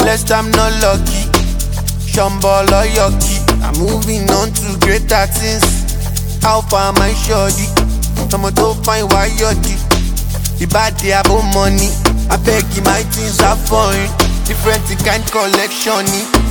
blessed, I'm not lucky. Shambhala yucky. I'm moving on to greater things. How far my shorty? Someone to find why you're The body about money. I beg you, my things are foreign. Different kind collection.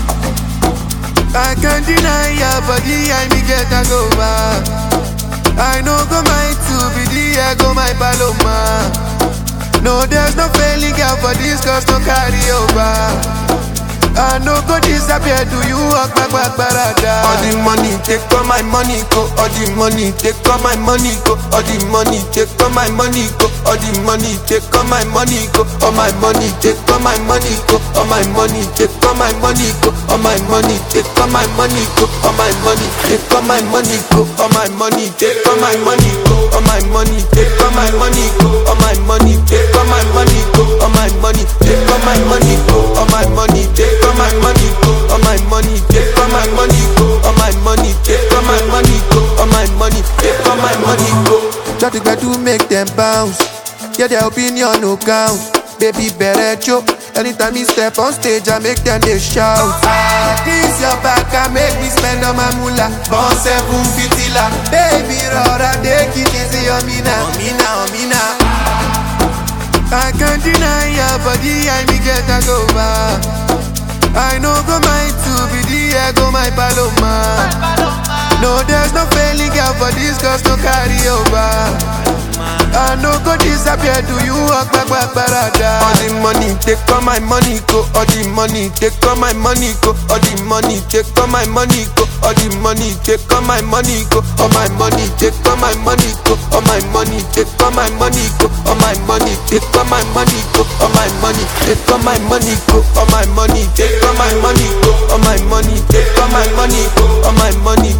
I can't deny your body, I me get a go back. I know go my two be the ego, my paloma. No, there's no failing girl for this, cause no carry over. I no go disappear, do you walk back, back, barada? All the money, take all my money, go. All the money, take all my money, go. All the money, take all my money, go. All the money, take all my money, go. All my money, take all my money, go. All my money, take all my money, go. All my money, take all my money, go. All my money, take all my money, go. All my money, take all my money, go. All my money, take all my money, go. All my money, take all my money, go. All my money, take all my money, go. All my money, take all my money, go. All my money, take all my money, go. All my money, take all my money, go. All my money, take all my money, go. Try to get to make them bounce. Yeah, their opinion no count. Baby, better choke. Anytime me step on stage, I make them they shout. Ah, this your back, I make me spend on my moolah. Born seven fitila. Baby, rora, take it easy on me now. On me now, on me now. I can't deny your body, I me get a go back. I know go my two be the ego, my paloma. No, there's no failing girl for this, cause no carry over. I no go disappear, do you walk back, back, barada? All the money, take all my money, go. All the money, take all my money, go. All the money, take all my money, go. All the money, take all my money, go. All my money, take all my money, go. All my money, take all my money, go. All my money, take all my money, go. All my money, take all my money, go. All my money, take all my money, go. All my money, take all my money, go. All my money,